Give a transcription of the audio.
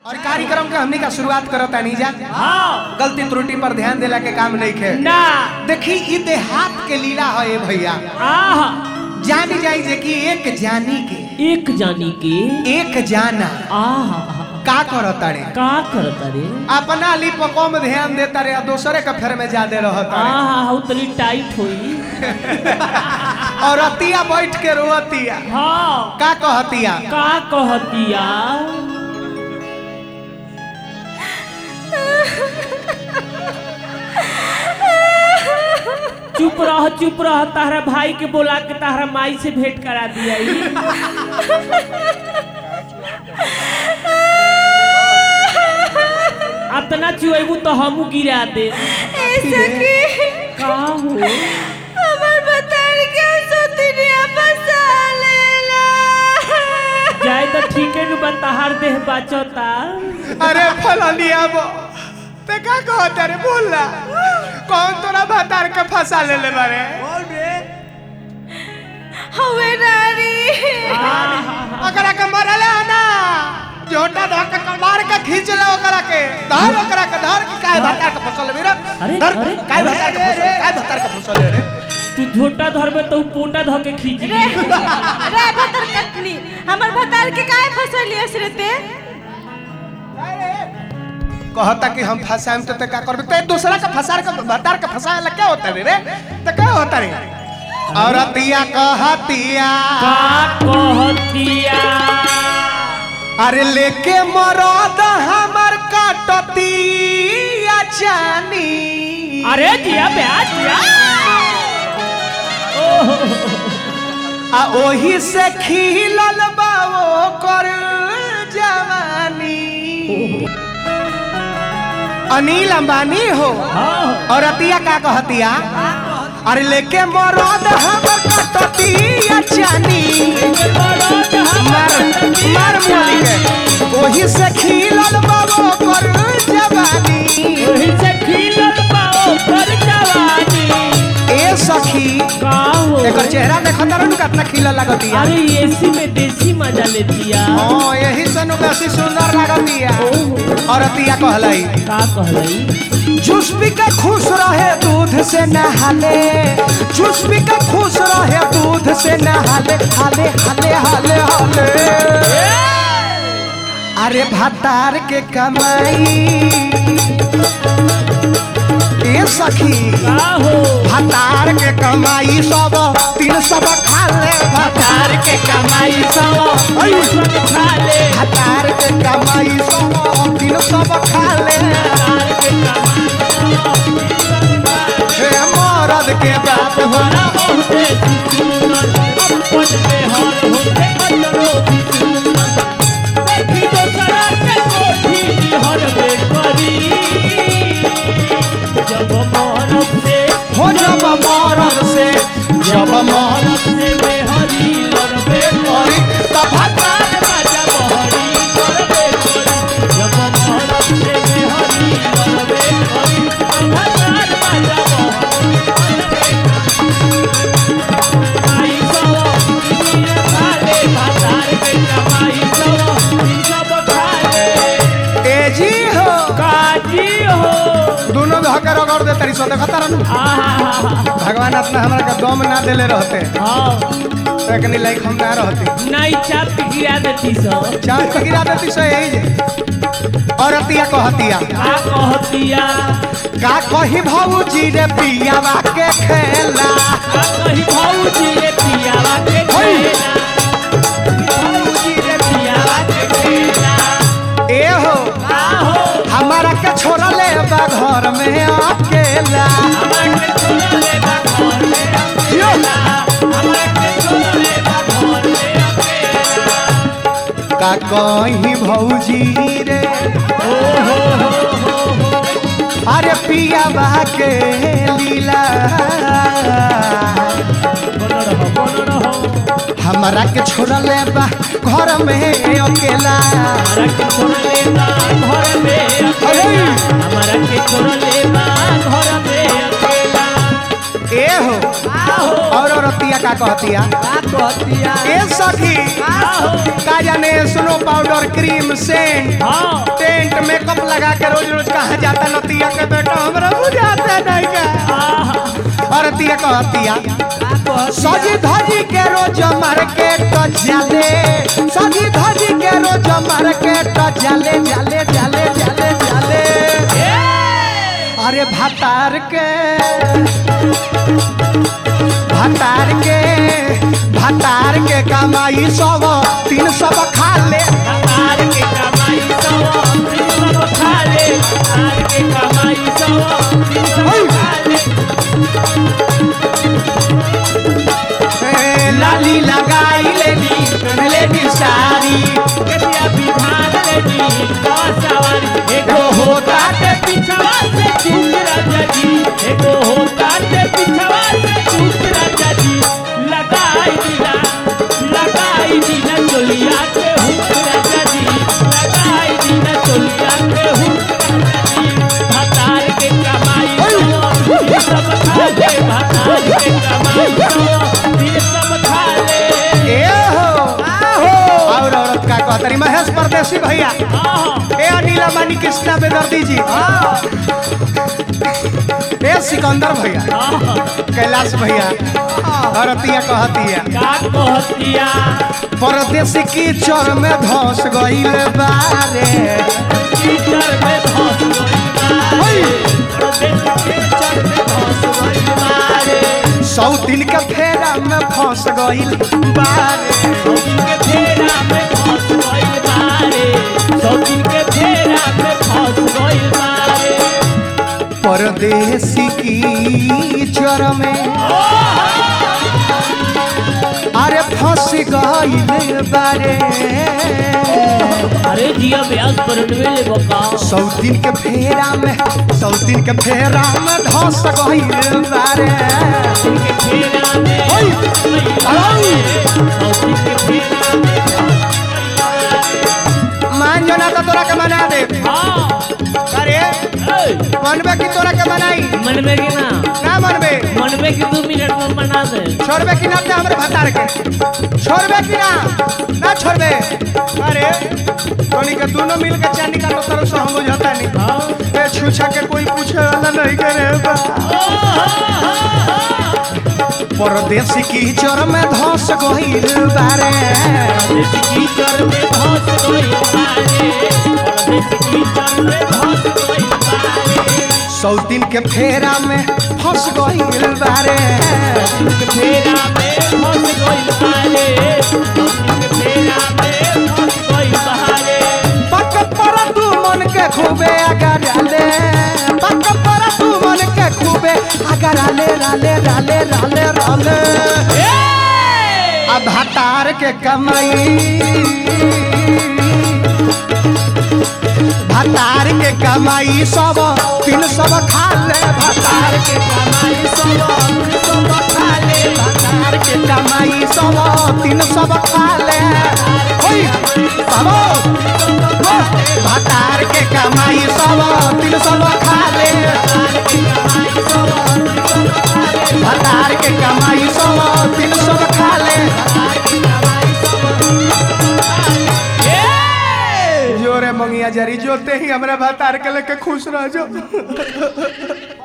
और कार्यक्रम के हमनी का शुरुआत करत तानी जा हाँ गलती त्रुटि पर ध्यान देला के काम नहीं खे ना देखी ई देहात के लीला है ये भैया आहा जानी जाई जे कि एक जानी के एक जानी के एक जाना आहा का करत रे का करता रे अपना ली पर कम ध्यान देता रे और दूसरे के फेर में ज्यादा रहता रे आहा हौ तनी टाइट होई और अतिया बैठ के रोअतिया हाँ का कहतिया का कहतिया चुप रह चुप रह तारा भाई के बोला के तारा माई से भेंट करा दिया अतना चुएबू तो हमू गिरा दे ऐसा कि का हो हमर बतार के सुतनिया बसा लेला जाए तो ठीक है नु तहार देह बाचता अरे फलनिया बो ते का कहता रे बोल ना कौन तोरा भतार के फंसा ले ले बारे हवे नारी ओकरा के मरले है ना जोटा धर के कमार के खींच ले ओकरा के धर ओकरा के धर के काय भतार के फंसल रे अरे, धर अरे, काय भतार के फंसल काय भतार के फंसल रे तू झोटा धरबे तो उ पोटा धो के खींच रे ली रे भतर कटनी हमर भतार के काहे फसलियस रे ते कहता कि हम फंसाएम तो ते का करबे ते दूसरा के फंसार के भतार के फंसाए ला क्या होता रे रे ते क्या होता रे औरतिया कहतिया का कहतिया अरे लेके मरद हमर काटतिया जानी अरे जिया ब्याह जिया ओहो आ ओही से खिलल बाओ कर जवानी अनिल अंबानी हो हाँ और अतिया का कहतिया अरे लेके मरद हमर काटतिया जानी मार मार मोली के ओही से खिलल बाओ कर जवानी ओही से खिलल पाओ पर जवानी ए सखी का हो एकर चेहरा देखत रहनु कितना खिलल लागतिया अरे एसी में देसी मजा लेतिया हाँ यही से नु बेसी सुंदर लागतिया ओहो और अतिया कहलाई का कहलई जूस पी के खुश रहे दूध से नहाले जूस पी के खुश रहे दूध से नहाले हाले हाले हाले हाले अरे भतार के कमाई ए सखी का हो भतार के कमाई सब तीन सब खा ले भतार के कमाई सब तू सब खा ले भतार के कमाई सब तीन सब खा ले तार के कमाई हे मरद के बाप हो हमारा होते सुनर अपन में हर होते अजरो सुनर देखी दोसरा के कोठी हर में करी जब मरद से हो जब मरद से जब मरद मरद से बेहरी लड़बे करी तब भतार राजा बहरी लड़बे करी जब मरद से बेहरी लड़बे करी तब राजा बहरी आई सवा दुनिया खाले बाजार में कमाई सवा सब खाले ए जी हो काजी हो दोनों धके रगड़ दे तरी सो देखता रहनु आहा भगवान अपना हमरा के दम ना देले रहते हाँ तकनी लाइक हम ना रहते नहीं चाप के गिरा देती सब चार पे गिरा देती सो यही जे और अतिया कहतिया का कहतिया का कही भौजी रे पियावा के खेला का कही भौजी रे पियावा के खेला भौजी रे पियावा के खेला ए हो का हो हमारा के छोड़ा ले बा घर में अकेला हमरा के छोड़ले बा घर में अकेला हमरा के छोड़ले बा घर में अकेला का कही भौजी रे ओ हो हो हो हो अरे पियावा के लीला बोल रहो बोल रहो हमारा के छोड़ा ले बा घर में अकेला हमारा के छोड़ले बा घर में अकेला हमारा के छोड़ले बा घर में अकेला ए हो आहो और औरतिया का कहतिया का कहतिया ए सखी का जाने स्नो पाउडर क्रीम सेंट हाँ टेंट मेकअप लगा के रोज रोज कहाँ जाता नतिया के बेटा हमरा बुझाता नहीं का और तिया कहतिया सजी धजी के रोज मार्केट जाले सजी धजी के रोज मार्केट जाले जाले जाले जाले जाले अरे भातार के भातार के भातार के कमाई सब तीन सब खा ले तार के कमाई सवा तीन सौ खा ले तार के कमाई सवा तीन सौ खा ले ए, लाली लगाई लेनी लेनी सारी कटिया बिधान लेनी का सवारी एगो एगो होता काटे पिछवा से चूक राजा जी एगो हो काटे पिछवा से चूक राजा जी लगाई दीना लगाई दीना चोलिया के हुक राजा जी लगाई दीना चोलिया के हुक राजा जी भतार के कमाई सो ये सब खा ले भतार के कमाई सो ये सब खा ले ए हो और औरत का कहतरी महेश परदेसी भैया आहा ए अनिला मानी कृष्णा बेदर्दी जी ए सिकंदर भैया आहा कैलाश भैया औरतिया कहतिया का कहतिया परदेसी की चोर में धस गईल बारे कीचड़ में धस गइल बारे परदेस कीचड़ में धस गइल बारे सौ दिन के फेरा में फंस गईल बारे सौ दिन के फेरा में फंस गइल बारे सौ दिन के फेरा में फंस गइल बारे परदेसी की चोर में अरे फंस गईल बारे अरे जिया ब्याज पर ले बका सौ दिन के फेरा में सौ दिन के फेरा में धस गईल बारे दिन के फेरा में ओए, अरे, सौ दिन के फेरा में मान जो ना तो तोरा के मना दे हाँ अरे ए, मनबे की तोरा के मनाई मन में के ना ना मनबे मन में कि दो मिनट में बना दे छोड़बे कि ना ते हमरे भतार के छोड़बे कि ना ना छोड़बे अरे तोनी के दोनों मिल के चांदी का तो तरह से हम बुझाता नहीं हाँ ए छुछा के कोई पूछे वाला नहीं करे बा परदेसी की चोर में धस गईल बारे देश की चर में धस गइल बारे देश की चर में धस गइल बारे सौ दिन के फेरा में फंस गईल बारे के फेरा में धस गइल बारे के फेरा में धस गइल बारे पक पर तू मन के खूबे अगर आले पक पर तू मन के खूबे अगर आले राले राले राले राले अब हतार के कमाई भतार के कमाई सब तीन सब खा ले भतार के कमाई सब तीन सब खा ले भतार के कमाई सब तीन सब खा ले ओए बाबो भतार के कमाई सब तीन सब खा ले भतार के कमाई सब तीन सब खा ले जोरे मंगिया जरी जोते ही हमरा भतार के लेके खुश रह जाओ